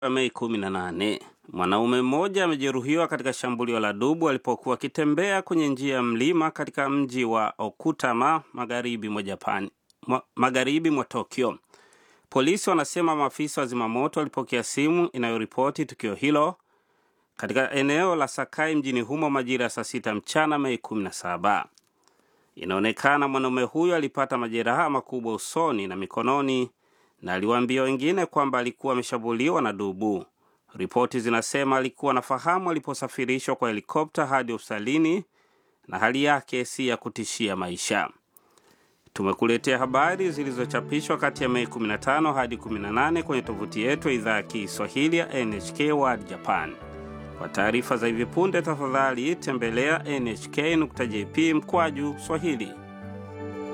Mei 18. Mwanaume mmoja amejeruhiwa katika shambulio la dubu alipokuwa akitembea kwenye njia ya mlima katika mji wa Okutama magharibi mwa Japan, mwa, magharibi mwa Tokyo. Polisi wanasema maafisa wa zimamoto walipokea simu inayoripoti tukio hilo katika eneo la Sakai mjini humo majira ya saa sita mchana Mei 17. Inaonekana mwanaume huyo alipata majeraha makubwa usoni na mikononi na aliwaambia wengine kwamba alikuwa ameshambuliwa na dubu. Ripoti zinasema alikuwa anafahamu aliposafirishwa kwa helikopta hadi hospitalini na hali yake si ya kutishia maisha. Tumekuletea habari zilizochapishwa kati ya Mei 15 hadi 18 kwenye tovuti yetu ya idhaa ya Kiswahili ya NHK World Japan. Kwa taarifa za hivi punde, tafadhali tembelea nhk.jp mkwaju Swahili.